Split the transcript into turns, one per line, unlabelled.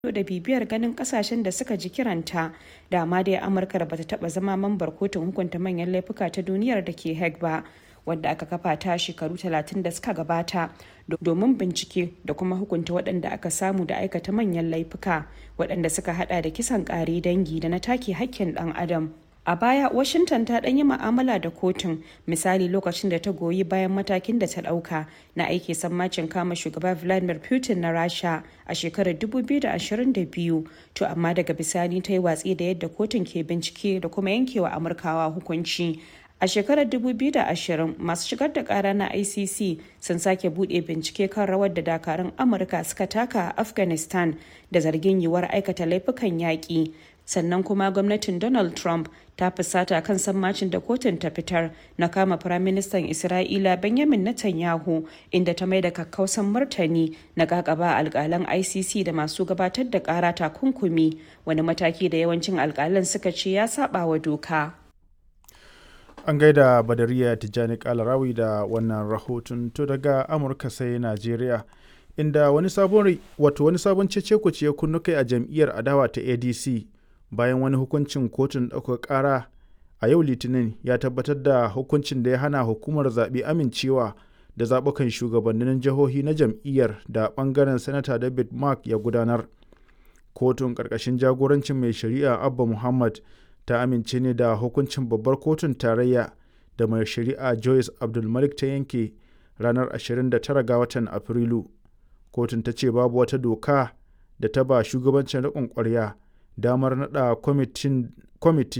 da bibiyar ganin kasashen da suka ji kiranta dama dai amurka da bata taba zama mambar kotun hukunta manyan laifuka ta duniyar da ke hague ba wadda aka kafa ta shekaru 30 da suka gabata domin bincike da kuma hukunta waɗanda aka samu da aikata manyan laifuka waɗanda suka hada da kisan ƙare dangi da na take hakkin ɗan adam a baya washington ta ɗan yi ma'amala da kotun misali lokacin da ta goyi bayan matakin da ta ɗauka na aiki sammacin kama shugaba vladimir putin na rasha a shekarar 2022 to amma daga bisani ta yi watsi da yadda kotun ke bincike da kuma yankewa amurkawa hukunci a shekarar 2020 masu shigar da kara na icc sun sake bude bincike kan rawar da dakarun amurka suka taka a afghanistan da zargin yiwuwar aikata laifukan yaƙi sannan kuma gwamnatin donald trump ta fusata kan sammacin da kotun ta fitar na kama firaministan isra'ila benjamin netanyahu inda ta mai da kakkausan martani na kakaba alkalan icc da masu gabatar da kara takunkumi wani mataki da yawancin alkalan suka ce ya saba wa doka
an gaida badariya tijjani kalarawi da wannan rahoton to daga amurka sai najeriya inda wani sabon wato wani sabon cece ya kunnu kai a jam'iyyar adawa ta adc bayan wani hukuncin kotun ɗaukar ƙara a yau litinin ya tabbatar da hukuncin da ya hana hukumar zaɓe amincewa da zaɓukan shugabannin jihohi na jam'iyyar da ɓangaren sanata david mark ya gudanar kotun ƙarƙashin jagorancin mai shari'a abba muhammad ta amince ne da hukuncin babbar kotun tarayya da mai shari'a joyce abdulmalik ta yanke ranar 29 ga watan afrilu kotun ta ce babu wata doka da ta ba shugabancin riƙon ƙwarya damar naɗa kwamiti